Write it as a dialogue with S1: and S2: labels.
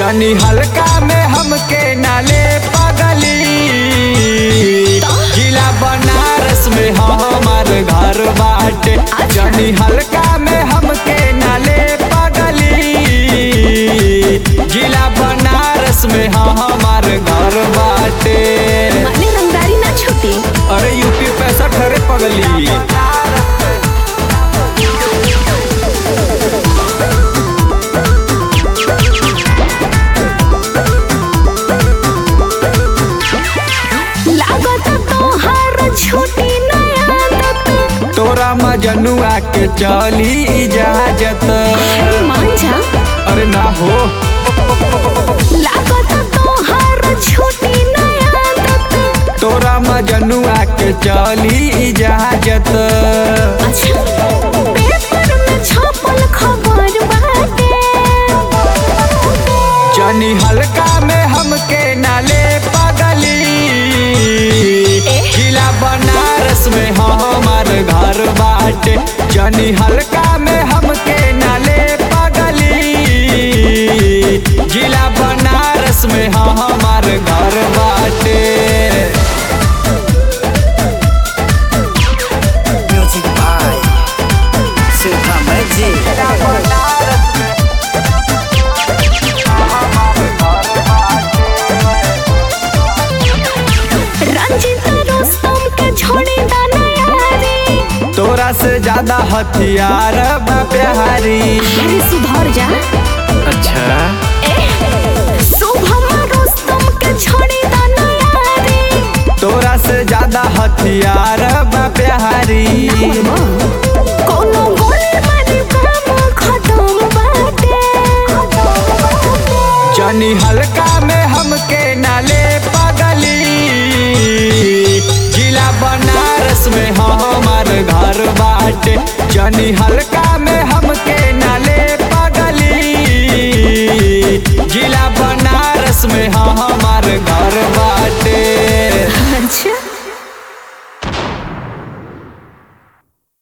S1: जनी हल्का में हमके नाले पगली जिला बनारस में हमार घर बाटे जनी हल्का में हमके नाले पगली जिला बनारस में हमार घर बाटे
S2: माने रंगदारी ना छूटे
S1: अरे यूपी पैसा ठहरे पगली
S2: लागत तोहार छूटी नया आदत
S1: तोरा मजनुआ के चली इजाजत
S2: मान जा
S1: अरे ना हो
S2: लागत तोहार छूटी नया आदत
S1: तोरा मजनुआ के चली इजाजत
S2: अच्छा पेपर में छपल खबर बाटे
S1: जनी हल्का में हमके नाले पगली जिला बनारस में हमार घर बाटे जनी हल्का में हमके नाले पगली जिला बनारस में हमार घर बाटे
S3: Music by Silva Magic.
S2: Ranjit Rustom के छोड़ी दाना यारी
S1: तोरा से ज्यादा हथियार बा प्यारी
S2: अरे सुधर जा
S1: अच्छा
S2: शुभम रोस्तम के छोड़ी दाना यारी
S1: तोरा से ज्यादा हथियार बा प्यारी
S2: कोनो गोली मारी काम खत्म बाटे
S1: जनी हल्का में हमके नाले पगली जिला बनारस में हमार घर बाटे जनी हल्का में हमके नाले पगली जिला बनारस में हमार घर बाटे
S2: अच्छा